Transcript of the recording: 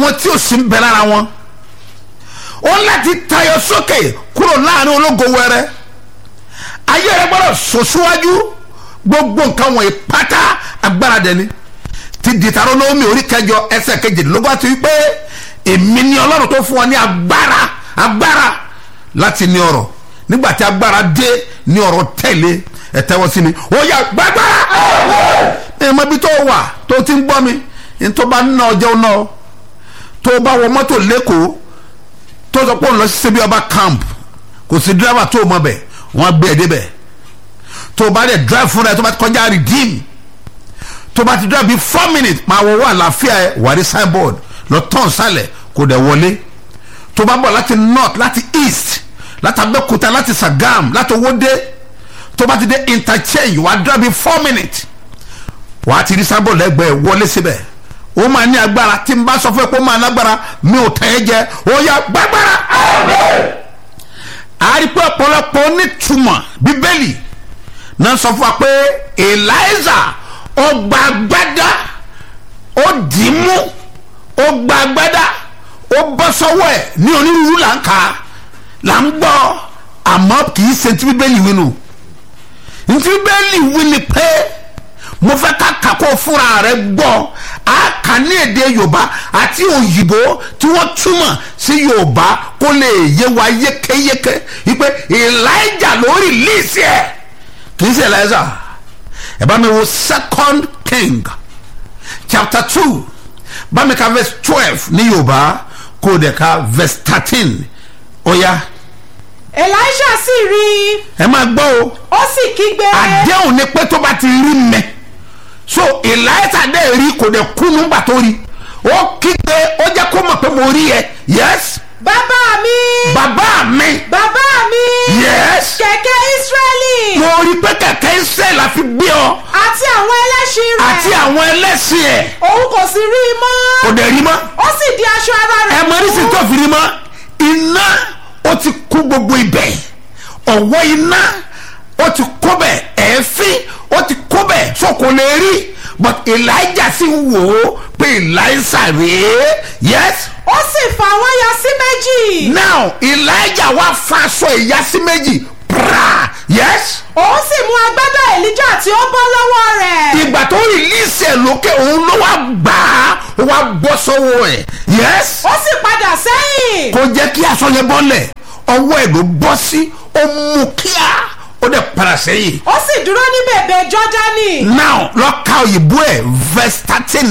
àwọn tí ò sí ń bẹ lára wọn ó láti tayọ sókè kúrò láàrin ológo wẹrẹ ayé rẹ gbọ́dọ̀ sòsíwájú gbogbo nǹkan wọ̀nyí pátá agbára dẹni ti dìtàrọ lómi orí kẹjọ ẹsẹ̀ kejìdínlógún àti wípé èmi ni Ọlọ́run tó fún ọ ní agbára agbára láti ní ọrọ̀ nígbà tí agbára dé ní ọrọ̀ tẹ̀lé ẹ tẹ́wọ́ sí mi ó yá gbàgbára ẹ mọ ibi tó wà tó ti ń gbọ́ mi ní tó bá ná ọjọ́ náà tó bá wọ mọ́tò lẹ́kọ̀ọ́ tó sọ pé òun lọ sí sebi ọba camp kò sí dírábà tó mọ bẹ̀ wọ́n gbé ẹ débẹ̀ tó bá dẹ̀ drive fúnra ẹ tó bá ti kọjá redeem tó bá ti drive bí four minutes máa wọ wọ àlàáfíà ẹ wà ní signboard lọ tán sálẹ̀ kò dẹ̀ wọlé tó bá bọ̀ láti north láti east láti abẹ́òkúta láti sagam láti owóde tó bá ti dé interchange wà á drive bí four minutes wà á ti rí signboard lẹ́gbẹ̀ẹ́ wọlé síbẹ̀ ó máa ní agbára tí n bá sọ fún ẹ pé ó máa lágbára mi ò tẹ̀ ẹ́ jẹ ó yá gbàgbára. a rí pé ọ̀pọ̀lọpọ̀ onítùmọ̀ bíbélì náà sọ fún wa pé eliza ọgbà agbádá ó dì í mú ó gba agbádá ó bọ́ sọ́wọ́ ẹ̀ ní onírúurú là ń kà á là ń gbọ́ àmọ́ kì í ṣe ti bíbélì wí nù ntí bíbélì wí ni pé mo fẹ́ ká kàkó fúnra rẹ̀ gbọ́ a kà ní èdè yorùbá àti òyìnbó tí wọ́n túmọ̀ sí yorùbá kó lè yé wa yékéyéké wípé elijah ló rìlíìsì ẹ̀ kì í ṣe elijah ẹ bá mi wo second king chapter two bá mi ka verse twelve ní yorùbá kó o dẹ̀ ka verse thirteen ó yá elisha sì rí i ẹ máa gbọ́ o ó sì kígbe àdéhùn ni pé tó bá ti rí mẹ́ so elijah dẹ̀ rí kò dẹ̀ kú nígbà tó rí ó kígbe ó jẹ́ kó mọ̀ pé mo rí ẹ yes bàbá mi bàbá mi bàbá mi yes kẹ̀kẹ́ israẹli mo rí pé kẹ̀kẹ́ israel àfi gbé ọ àti àwọn ẹlẹ́ṣin rẹ̀ àti àwọn ẹlẹ́sìn ẹ̀ òun kò sì rí i mọ́ kò dẹ̀ rí mọ́ ó sì di aṣọ ara rẹ̀ ẹ mọ ní sìn tó fi rí mọ́ iná ó ti kú gbogbo ibẹ̀ ọ̀wọ́ iná ó ti kó bẹ̀ ẹ̀ẹ́fín ó ti kó bẹ̀ so kò lè rí but elijah sì wò ó pé elijah rèé yes ó sì fà wọ́n ya sí méjì now elijah wá fa aṣọ ìyásí méjì pra yes òun sì mú agbádá elijah tí ó bọ́ lọ́wọ́ rẹ̀ ìgbà tó rìlíìsì ẹ̀ lókè òun ló wá gbà á ó wá bọ́ sọ́wọ́ ẹ̀ yes ó sì padà sẹ́yìn kò jẹ́ kí aṣọ yẹn bọ́lẹ̀ ọwọ́ ẹ̀ ló bọ́ sí ó mú kíá ó dẹ̀ padà sẹ́yìn ó sì dúró ní bèbè jọ́dánì now lọ ka òyìnbó ẹ̀ verse thirteen